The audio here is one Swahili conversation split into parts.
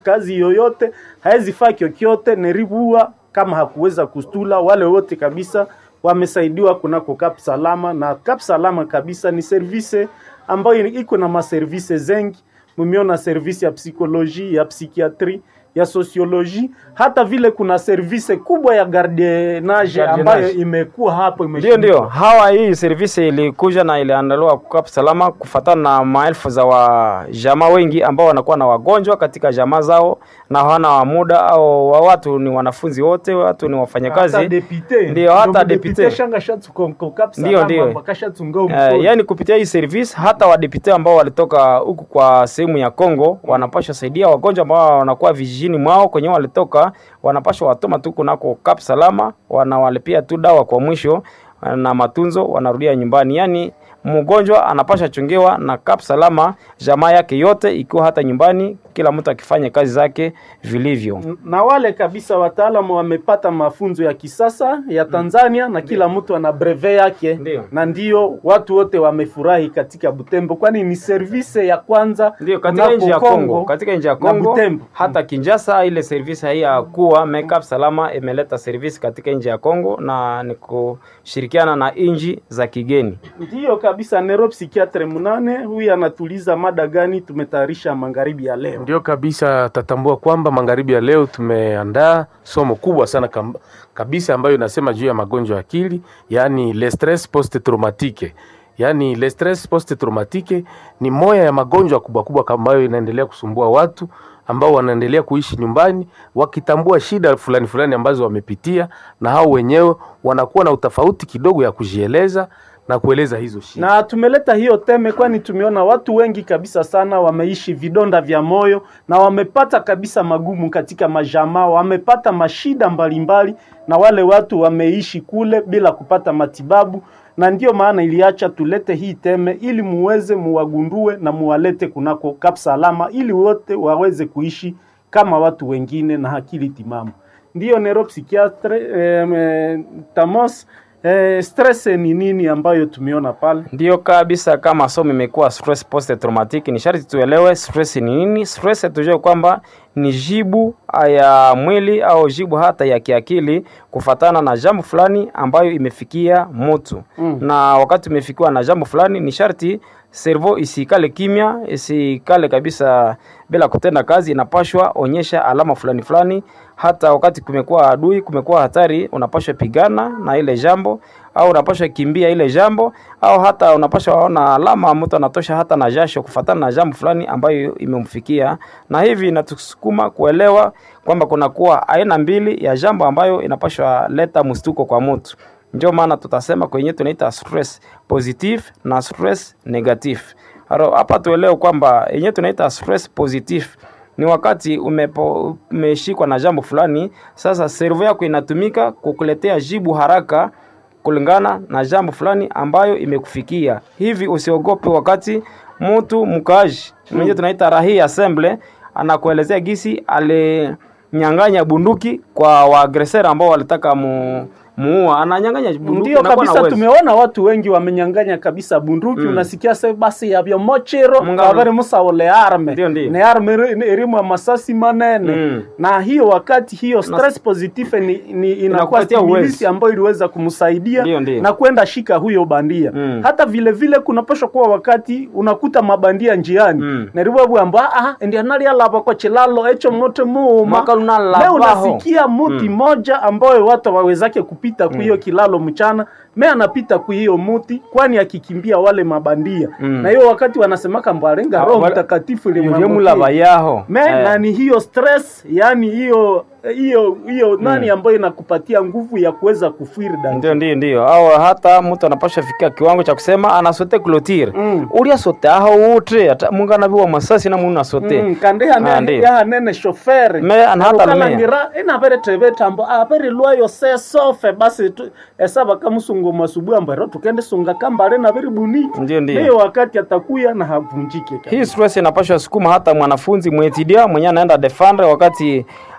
kazi yoyote, haezi faa kyokyote neribua kama hakuweza kustula. Wale wote kabisa wamesaidiwa kunako Kap Salama, na Kap Salama kabisa ni service ambayo iko na maservice zengi. Mumeona service ya psikoloji, ya psikiatri, ya sosioloji, hata vile kuna service kubwa ya gardienage ambayo imekuwa hapo Ndio, ndio hawa, hii service ilikuja na iliandaliwa kwa salama kufatana na maelfu za wajamaa wengi ambao wanakuwa na wagonjwa katika jamaa zao na hawana muda, au wa watu ni wanafunzi wote, watu ni wafanyakazi, hata depute ndio hata Ndio depute depute shanga shatukonko Kap Ndio, Salama, ndio. bakashatunga Uh, mkono. yani kupitia hii service hata wadepute ambao walitoka huku kwa sehemu ya Kongo wanapaswa saidia wagonjwa ambao wanakuwa vijijini mwao kwenye walitoka, wanapaswa watoma tu kunako Kap Salama, wanawalipia tu dawa kwa mwisho na matunzo, wanarudia nyumbani. Yani mgonjwa anapasha chungiwa na Kap Salama, jamaa yake yote ikiwa hata nyumbani, kila mtu akifanya kazi zake vilivyo. na wale kabisa wataalamu wamepata mafunzo ya kisasa ya Tanzania na kila mtu ana breve yake Ndio. na ndio watu wote wamefurahi katika Butembo, kwani ni service ya kwanza Ndio katika kunako nchi ya Kongo, katika nchi ya na Kongo Butembo. hata Kinshasa, ile service hii ya kuwa Makeup Salama imeleta service katika nchi ya Kongo na ni kushirikiana na nchi za kigeni. Ndiyo kabisa. Neuropsychiatre munane huyu anatuliza mada gani tumetayarisha magharibi ya leo? Ndio kabisa, tatambua kwamba magharibi ya leo tumeandaa somo kubwa sana kam- kabisa ambayo inasema juu ya magonjwa ya akili, yaani le stress post traumatique. Yaani le stress post traumatique ni moya ya magonjwa kubwa kubwa ambayo inaendelea kusumbua watu ambao wanaendelea kuishi nyumbani wakitambua shida fulani fulani ambazo wamepitia, na hao wenyewe wanakuwa na utofauti kidogo ya kujieleza na kueleza hizo shida. na tumeleta hiyo teme kwani tumeona watu wengi kabisa sana wameishi vidonda vya moyo na wamepata kabisa magumu katika majamaa, wamepata mashida mbalimbali, na wale watu wameishi kule bila kupata matibabu, na ndiyo maana iliacha tulete hii teme ili muweze muwagundue na muwalete kunako Kap Salama ili wote waweze kuishi kama watu wengine na akili timamu. Ndiyo neuropsychiatre eh, eh, Tamos Eh, stress ni nini ambayo tumeona pale? Ndiyo kabisa, kama somo imekuwa stress post traumatic, ni sharti tuelewe stress ni nini. Stress tujue kwamba ni jibu ya mwili au jibu hata ya kiakili kufatana na jambo fulani ambayo imefikia mtu Mm. na wakati umefikiwa na jambo fulani, ni sharti servo isikale kimya, isikale kabisa bila kutenda kazi, inapashwa onyesha alama fulani fulani. Hata wakati kumekuwa adui, kumekuwa hatari, unapashwa pigana na ile jambo, au unapashwa kimbia ile jambo, au hata unapashwa ona alama mtu anatosha hata na jasho kufatana na jambo fulani ambayo imemfikia, na hivi inatusukuma kuelewa kwamba kunakuwa aina mbili ya jambo ambayo inapashwa leta mstuko kwa mtu. Ndio maana tutasema kwenye tunaita stress positive na stress negative. Haro, hapa tuelewe kwamba yenye tunaita stress positive ni wakati umepo, umeshikwa na jambo fulani, sasa servo yako inatumika kukuletea jibu haraka kulingana na jambo fulani ambayo imekufikia. Hivi usiogope wakati mtu mkaaji mwenye tunaita rahi assemble anakuelezea gisi alinyang'anya bunduki kwa waagresera ambao walitaka mu muua ananyang'anya bunduki Ndio anakuwa na kabisa, uwezo. tumeona watu wengi wamenyang'anya kabisa bunduki. Unasikia se basi yavyo mochero Mungano. kavere musaole arme Ndio, ndio. ne arme iri- irimu ya masasi manene Mm. na hiyo wakati hiyo stress positive ni, ni inakuwa Inakupatia stimulisi uwezo. ambayo iliweza kumsaidia Ndio, ndio. na kwenda shika huyo bandia Mm. hata vile vile kunapaswa kuwa wakati unakuta mabandia njiani Mm. neribwabwamba ah ndia nalialava kwa chilalo echo mote muuma Mwaka lunalabaho. leo unasikia muti moja ambayo watu wawezake kupita ku hiyo kilalo mchana me anapita ku hiyo muti kwani akikimbia wale mabandia Mm. na hiyo wakati wanasemaka mbwarenga Ah, roho wala- mtakatifu Yemulaba ilimwangukia yaho me Eh. na ni hiyo stress yani hiyo hiyo hiyo nani ambayo inakupatia nguvu ya kuweza kufiri dani ndio ndio ndio au hata mtu anapasha fikia kiwango cha kusema anasote clotire Mm. ulia sote aho utre hata mungu anaviwa masasi na mungu nasote Mm, kandi Ah, hane ndio. ya nene shoferi Me, ana hata lumea. ukalangira ina vere teve tambo a vere lwayo se sofe basi tu esaba kamusungu masubuhi ambaro tukende sunga kambale na vere buniki Ndio, ndio. hiyo wakati atakuya na havunjike kabisa. hii stress inapashwa sukuma hata mwanafunzi mwetidia mwenye anaenda defendre wakati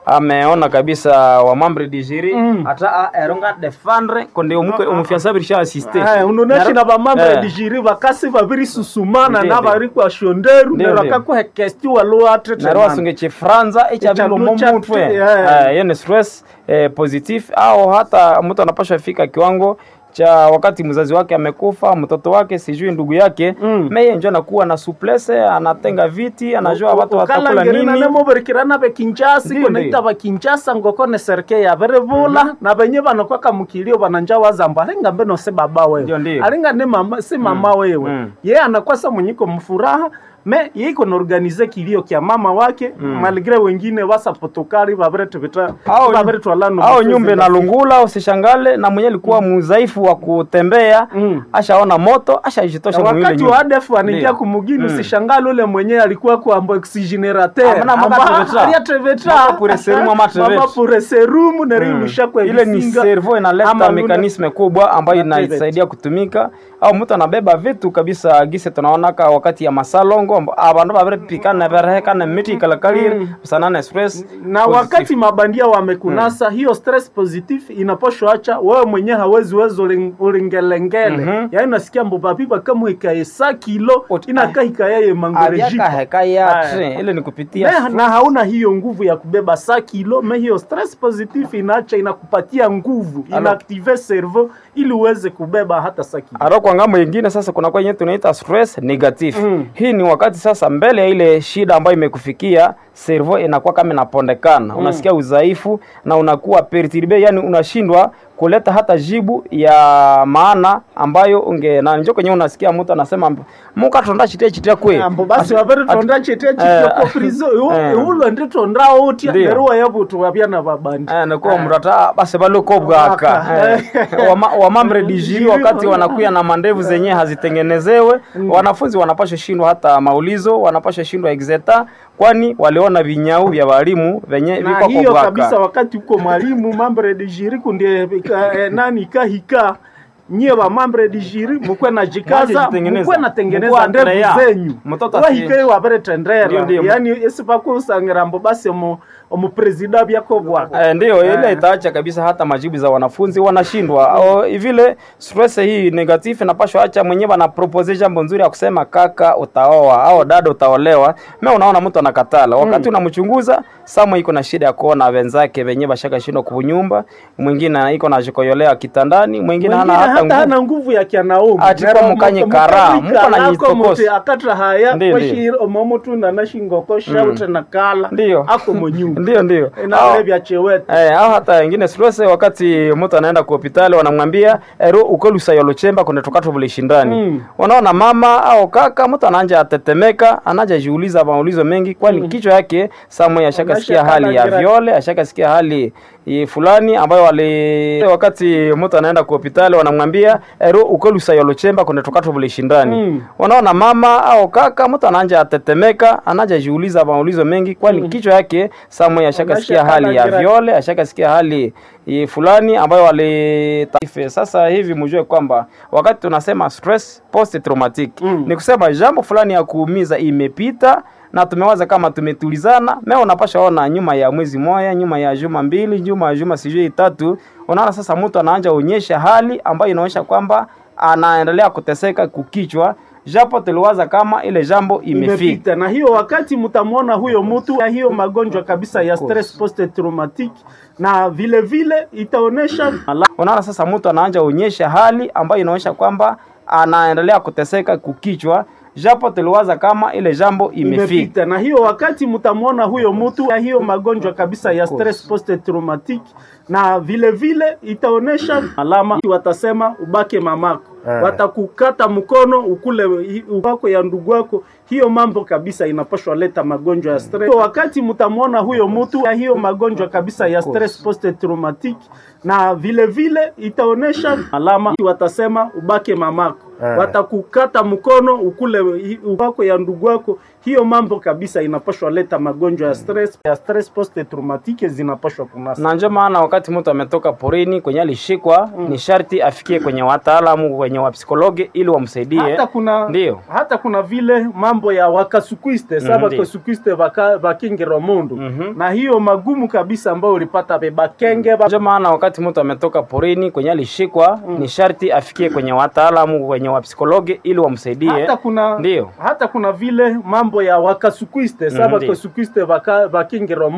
ameona kabisa wa membre du jury Mm. ata eronga defendre konde omuke omufiansa birisha assiste Eh, unoneshi na bamambre Eh. dijiri bakasi babiri susumana Ndiyo, na ndiyo. bari kwa shonderu Ndiyo, nero ndiyo. akakuhe kesti walo atrete naro wasunge chifranza echabilo Echalucha momutwe tu, yeah. hiyo ni stress eh, positif au hata mtu anapaswa fika kiwango cha wakati mzazi wake amekufa mtoto wake sijui ndugu yake Mm. meye njo anakuwa na suplese anatenga viti anajua watu watakula nini nemoberikirana bekinjasi Ndiyo, konaita ndiyo. bakinjasa ngoko ne serike yaberevula na benye banokwaka mukilio bananja wazamba alinga mbeno se baba Ndiyo, wewe ndiyo. alinga ne mama si mama wewe Mm. ye anakwasa mwenyiko mfuraha me yeiko naorganize kilio kya mama wake malgre wengine wasapotokari baberetebeta Au- baberetwalano au nyumbe na lungula usishangale na mwenye alikuwa mudhaifu wa kutembea Mm. ashaona moto ashajitosha Na mwile wakati nyumba wa ADF anaingia Ndiyo. kumugini Mm. usishangale ule mwenye alikuwa kwa oxygenerateur Amana mama treveta. aliatreveta Mama pure serum, mama treveta. mama pure serum nerimusha kwa ile ni visinga. servo Ama inaleta luna- mekanisme kubwa ambayo Activate. inasaidia kutumika au mtu anabeba vitu kabisa gise tunaonaka wakati ya masalongo amba- abandu babirepikana berehekana miti ikalakalire usanana express na positive. wakati mabandia wamekunasa hiyo stress positive inaposho acha wewe mwenyewe hawezi wezo uling- ulingelengele Mhm. yaani nasikia mbobapipa kama ikaesa kilo Ot- inakaika yeye mangorejiko avyakaheka yatre ile ni kupitia Me- na hauna hiyo nguvu ya kubeba sa kilo me hiyo stress positive inaacha inakupatia nguvu Alo. inaaktive cerveau ili uweze kubeba hata sa kilo Aro kwa ngambo nyingine sasa kuna kwa yenye tunaita stress negative. Mm. Hii ni wakati sasa mbele ya ile shida ambayo imekufikia servo inakuwa kama inapondekana. Unasikia udhaifu na unakuwa perturbe, yani unashindwa kuleta hata jibu ya maana ambayo unge na njoo kwenye unasikia mtu anasema muka tonda chitia chitia kwe. ambo basi wavere tonda chete chitoko prizo eh. ulo ndi tonda oti Ndiyo. neruwa yabutu wabyana babandi Eh, nakuwa mrata basi baloko bwaka Bwaka. eh, wama, wamamre dijiri wakati wanakuya na mandevu zenye hazitengenezewe wanafunzi wanapasha shindwa hata maulizo wanapasha shindwa exeta kwani waliona vinyau vya walimu venye na vikwako hiyo kabisa bwaka wakati uko mwalimu mambre de jiri kundie ika- eh, nani kahika nyie wa mambre de jiri mukwe na jikaza Mwajitengeneza. mukwe na tengeneza Mukwe ndevu atrea. zenyu Mtoto asi- wahike wabere Ndiyo, tendera ndiyo. yani esipakusangira mbo basi omu omupresida byako bwaka Eh, ndiyo ile itaacha kabisa hata majibu za wanafunzi wanashindwa au vile stress hii negative inapashwa acha mwenyewe ana propose jambo nzuri ya kusema kaka utaoa au dada utaolewa mimi unaona mtu anakatala wakati unamchunguza samo iko na shida ya kuona wenzake wenyewe bashaka shindwa kunyumba mwingine iko na jikoyolea kitandani mwingine hana Mwingine hata hata nguvu hana nguvu ya kianaume Ati Nero kwa mukanye muko- kara, mukabrika muko na lako nyitokosi. muti akatra haya Ndiyo, kwashiri omomutu na nashingoko shaute na kala Ndiyo. ako monyumba ndio ndio inavile vya chewete Eh, au hata wengine stress wakati mtu anaenda kwa hospitali wanamwambia ero ukolusa yolo chemba kuna tokato vile shindani. Mm. Unaona mama au kaka mtu anaanza atetemeka, anaanza jiuliza maulizo mengi kwani kichwa yake samwe ashakasikia Anasha hali ya kala viole, ashakasikia hali i, fulani ambayo wali wakati mtu anaenda kwa hospitali wanamwambia ero ukolusa yolo chemba kuna tokato vile shindani. Mm. Unaona mama au kaka mtu anaanza atetemeka, anaanza jiuliza maulizo mengi kwani kichwa yake samwe ashakasikia Anasha hali ya kala viole ashakasikia hali i, fulani ambayo wali taifa. Sasa hivi mjue kwamba wakati tunasema stress post traumatic Mm. ni kusema jambo fulani ya kuumiza imepita na tumewaza kama tumetulizana. Mimi unapasha ona nyuma ya mwezi moja, nyuma ya juma mbili, nyuma ya juma sijui tatu, unaona sasa mtu anaanza onyesha hali ambayo inaonyesha kwamba anaendelea kuteseka kukichwa, japo tuliwaza kama ile jambo imefika. imepita na hiyo wakati mtamwona huyo mtu na hiyo magonjwa kabisa ya stress post traumatic na vile vile itaonesha Unaona sasa mtu anaanza onyesha hali ambayo inaonyesha kwamba anaendelea kuteseka kukichwa, japo tuliwaza kama ile jambo imefika. imepita na hiyo wakati mtamwona huyo mtu na hiyo magonjwa kabisa ya stress post traumatic na vile vile itaonesha alama watasema ubake mamako Eh. watakukata mkono ukule hi- wako ya ndugu wako hiyo mambo kabisa inapashwa leta magonjwa ya stress Hiyo wakati mtamwona huyo mtu na hiyo magonjwa kabisa ya stress post traumatic na vile vile itaonesha alama watasema ubake mamako Eh. watakukata mkono ukule hi- wako ya ndugu wako hiyo mambo kabisa inapashwa leta magonjwa ya stress ya stress post traumatique zinapashwa kunasa na ndio maana wakati mtu ametoka porini kwenye alishikwa ni sharti afikie kwenye wataalamu wenye kwenye wapsikologe ili wamsaidie hata kuna Ndiyo. hata kuna vile mambo ya wakasukwiste sa Mhm, bakasukwiste baka- bakingiro mundu Mhm. na hiyo magumu kabisa ambayo ulipata bebakenge ba... ndio maana wakati mtu ametoka porini kwenye alishikwa ni sharti afikie kwenye wataalamu kwenye wapsikologe ili wamsaidie hata kuna Ndiyo. hata kuna vile mambo ya wakasukwiste sa Mhm, ndiyo. bakasukwiste baka- bakingiro